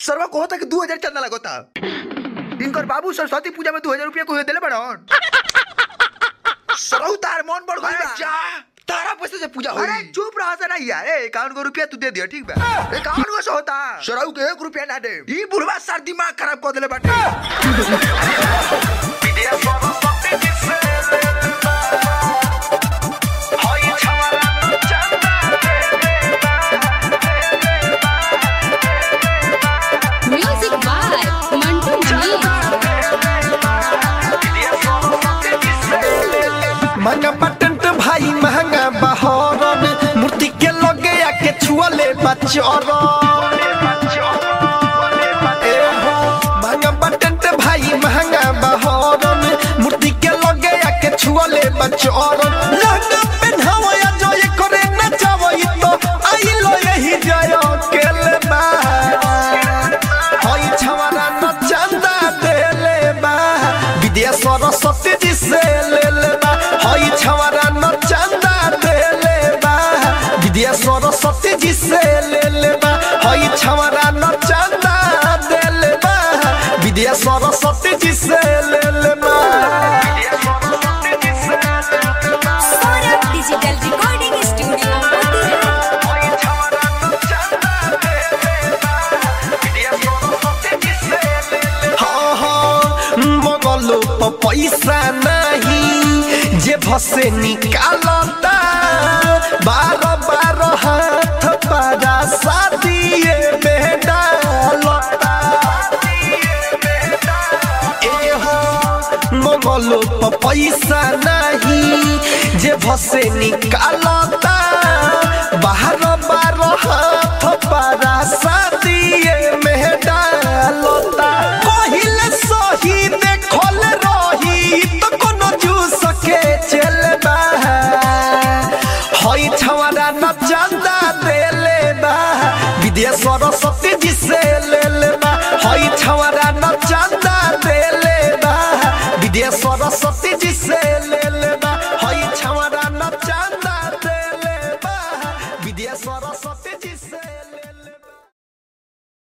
सरवा को होता कि दू हजार चंदा लगोता इनकर बाबू सरस्वती पूजा में दू हजार रुपया को दिले बड़न सरऊ तार मन बढ़ गइल बा जा तारा पैसे से पूजा होई अरे चुप रहा से नहीं यार इक्यावन को रुपया तू दे दिया ठीक बा इक्यावन को से होता सरऊ के एक रुपया ना दे ई बुढ़वा सर दिमाग खराब कर देले बाटे Music by Mantu Mani. महंगा पटंट भाई महंगा बहरन मूर्ति के लगे आके छुअले बचरन ए हो, महंगा पटंट भाई महंगा बहरन मूर्ति के लगे आके छुअले बचरन लहंगा पेन्हावो या जो ये करे नचावो ई तो आई लो यही जय केले बा हई छवारा न चंदा देले बा विद्या सरस्वती जी से ले ले बा हई छवारा न चंदा देले बा विद्या सरस्वती जी से ले ले बा हई छवारा न चंदा देले बा विद्या सरस्वती जी से ले ले बा Saurabh digital recording studio Motihari हाँ हाँ मगलो प पैसा नहीं जे भसे निकालता बारह बारह हाथ पारा शादिए में डालता ए हो मगलो प पैसा नहीं जे भसे निकालता बारह बारह हाथ पारा शादिए में डालता कहिले सही देखल रही तो कोनो जूस के चलबा हई छवारा न चंदा देले बा विद्या सरस्वती जी से ले ले बा हई छवारा